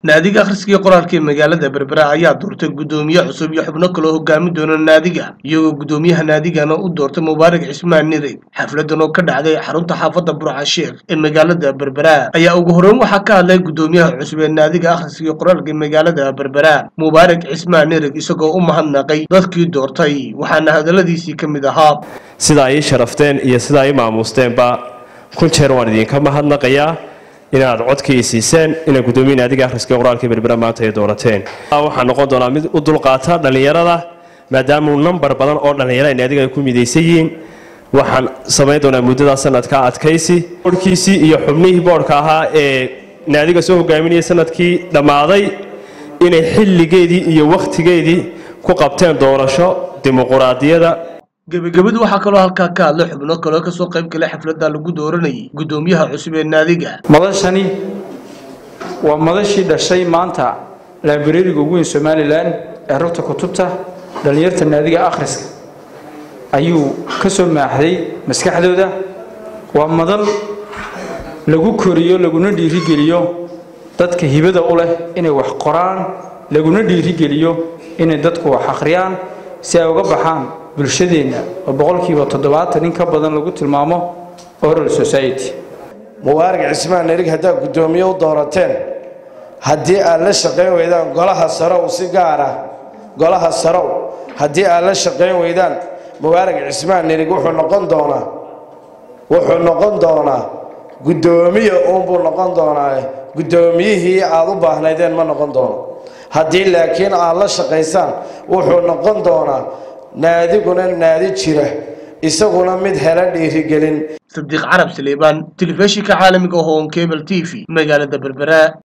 naadiga akhriskii qoraalka ee magaalada berbera ayaa doortay guddoomiye cusub iyo xubno kaloo hogaami doona naadiga iyagoo guddoomiyaha naadigana u doortay mubaarak cismaan nirig xafladan oo ka dhacday xarunta xaafadda burca sheekh ee magaalada berbera ayaa ugu horreyn waxaa ka hadlay guddoomiyaha cusub ee naadiga akhriskii qoraalka ee magaalada berbera mubaarak cismaan nirig isagoo u mahadnaqay dadkii doortay waxaana hadalladiisii ka mid ahaa sida ay ii sharafteen iyo sida ay ii maamuusteenba kun jeer waan idinka mahadnaqayaa inaad codkii siiseen inaad guddoomiye naadiga akhriska qoraalka berbera maanta ay doorateen waxaa noqon doonaa mid u dulqaata dhallinyarada maadaamau nambar badan oo dhallinyara ay naadiga ay ku midaysan yihiin waxaan samayn doonaa muddada sanadka adkaysi boodhkiisii iyo xubnihii boodhka ahaa ee naadiga soo hogaaminaya sanadkii dhammaaday inay xilligeedii iyo wakhtigeedii ku qabteen doorasho dimuquraadiyada gebagabadu waxaa kaloo halkaa ka hadlay xubno kaloo kasoo qayb galay xafladda lagu dooranayay guddoomiyaha cusub ee naadiga madashani waa madashii dhashay maanta laabareeriga ugu weyn somalilan ee rugta kutubta dhallinyarta naadiga akhriska ayuu ka soo maaxday maskaxdooda waa madal lagu koriyo laguna dhiirigeliyo dadka hibada u leh inay wax qoraan laguna dhiirigeliyo inay dadku wax akhriyaan si ay uga baxaan bulshadeenna oo boqolkiiba toddobaatan in ka badan lagu tilmaamo oral society mubaarak cismaan nerig haddaad guddoomiye u doorateen haddii aad la shaqayn weydaan golaha sarow si gaara golaha sarow haddii aad la shaqayn weydaan mubaarak cismaan nerig wuxuu noqon doonaa wuxuu noqon doonaa guddoomiye uunbuu noqon doonaa guddoomiyihii aad u baahnaydeen ma noqon doono haddii laakiin aad la shaqaysaan wuxuu noqon doonaa naadiguna naadi jira isaguna mid hela dhiirigelin sadiiq carab saleebaan telefishinka caalamiga hoon cable t v magaalada berbera